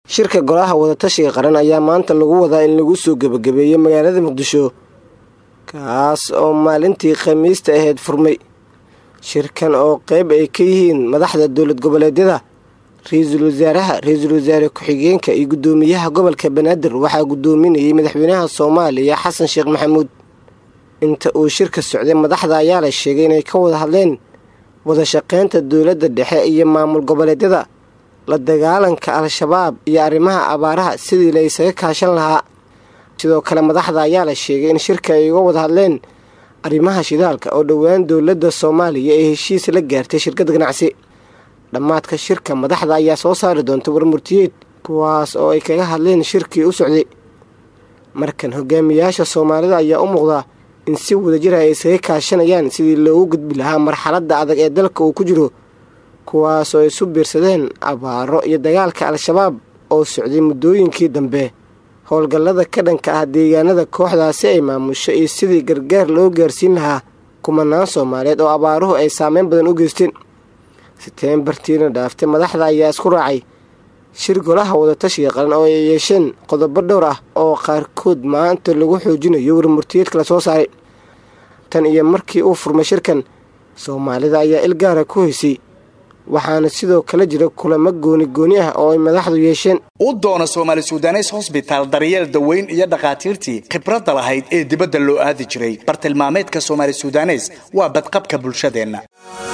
shirka golaha wadatashiga qaran ayaa maanta lagu wadaa in lagu soo gebagabeeyo magaalada muqdisho kaas oo maalintii khamiista ahayd furmay shirkan oo qeyb ay ka yihiin madaxda dowlad goboleedyada ra-iisul wasaaraha ra-iisul wasaare ku-xigeenka iyo guddoomiyaha gobolka banaadir waxaa guddoominayay madaxweynaha soomaaliya xasan sheekh maxamuud inta uu shirka socday madaxda ayaa la sheegay inay ka wada hadleen wadashaqeynta dowladda dhexe iyo maamul goboleedyada la dagaalanka al-shabaab iyo arrimaha abaaraha sidii la isaga kaashan lahaa sidoo kale madaxda ayaa la sheegay in shirka ay uga wada hadleen arrimaha shidaalka oo dhowaan dowladda soomaaliya ee heshiis la gaartay shirkad ganacsi dhammaadka shirka madaxda ayaa soo saari doonta warmurtiyeed kuwaas oo ay kaga hadleen shirkii u socday markan hogaamiyaasha soomaalida ayaa u muuqdaa in si wadajir ay isaga kaashanayaan sidii loogu gudbi lahaa marxaladda adag ee dalka uu ku jiro kuwaas oo isu biirsadeen abaaro iyo dagaalka al-shabaab oo socday muddooyinkii dambe howlgallada ka dhanka ah deegaanada kooxdaasi ay maamusho iyo sidii gargaar loo gaarsiin lahaa kumanaan soomaaliyeed oo abaaruhu ay saameyn badan u geysteen seteembartiina dhaaftay madaxda ayaa isku raacay shir golaha wadatashiga qaran oo ay yeesheen qodobo dhowr ah oo qaarkood maanta lagu xoojinayo warmurtiyeedka la soo saaray tan iyo markii uu furmay shirkan soomaalida ayaa il gaara ku haysay waxaana sidoo kale jira kulamo gooni gooni ah oo ay madaxdu yeesheen u doona soomaali sudanes hosbitaal daryeel daweyn iyo dhakhaatiirtii khibradda lahayd ee dibadda loo aadi jiray bartilmaameedka soomaali sudanes waa badqabka bulshadeenna